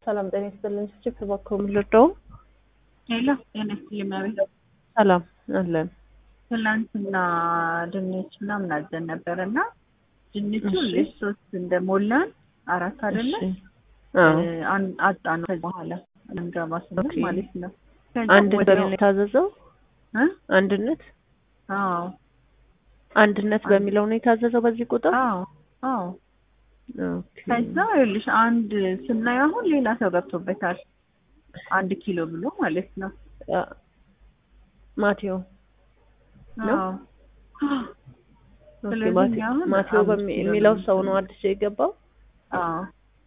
ሰላም ጤና ይስጥልኝ። ችክ በኩል ልርዳው። ሄሎ ጤና ይስጥልኝ መቤት። ሰላም አለን። ትናንትና ድንች ምናምን አዘን ነበር እና ድንቹ እሺ። ልጅ ሶስት እንደሞላን አራት አይደለ እሺ። አዎ አጣ ነው። ከዚህ በኋላ እንገባ ስንል ኦኬ። ማለት ነው። ከዛ አንድነት ወዲያው- በሚል የታዘዘው እ? አንድነት አዎ አንድነት በሚለው ነው የታዘዘው በዚህ ቁጥር። አዎ አዎ። ኦኬ። ከዛ ይኸውልሽ አንድ ስናየው አሁን ሌላ ሰው ገብቶበታል። አንድ ኪሎ ብሎ ማለት ነው። አ፣ ማቴዎ ነው? አዎ ኦኬ፣ ስለዚህ ማቴ- አሁን ማቴዎ አምስት በሚ- ኪሎ የሚለው ነው ሰው ነው አዲስ የገባው። አዎ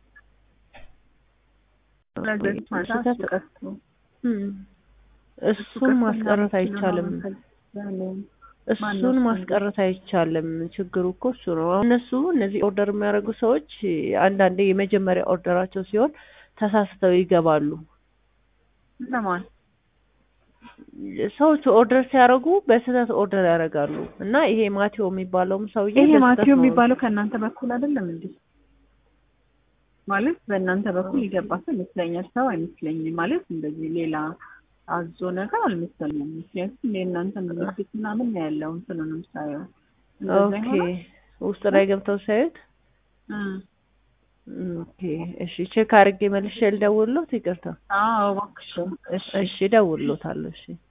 ስለዚህ ቆይ፣ ማታ ስህተት- እሱ ቀርቶ እም፣ እሱን ማስቀረት አይቻልም። እሱን ማነው ማስቀረት አይቻልም። ችግሩ እኮ እሱ ነው። አሁን እነሱ እነዚህ ኦርደር የሚያደርጉ ሰዎች አንዳንዴ የመጀመሪያ ኦርደራቸው ሲሆን ተሳስተው ይገባሉ። ለማን ሰዎቹ ኦርደር ሲያደርጉ በስህተት ኦርደር ያደርጋሉ እና ይሄ ማቴዎ የሚባለውም ሰውዬ ይሄ በስህተት ማቴዎ ነው። የሚባለው ከእናንተ በኩል አይደለም እንዴ? ማለት በእናንተ በኩል የገባ ሰው ይመስለኛል። ሰው አይመስለኝም። ማለት እንደዚህ ሌላ አዞ ነገር አልመሰለኝም። ምክንያቱም የእናንተ ምልክት ምናምን ነው ያለው እንትኑንም ሳየው እንደዛ ኦኬ ይሆናል። ውስጥ ላይ ገብተው ሳዩት እ። ኦኬ እሺ ቼክ አድርጌ መልሼ ልደውልሎት ይቅርታ አዎ እባክሽ። እሺ እሺ እደውልሎታለሁ እሺ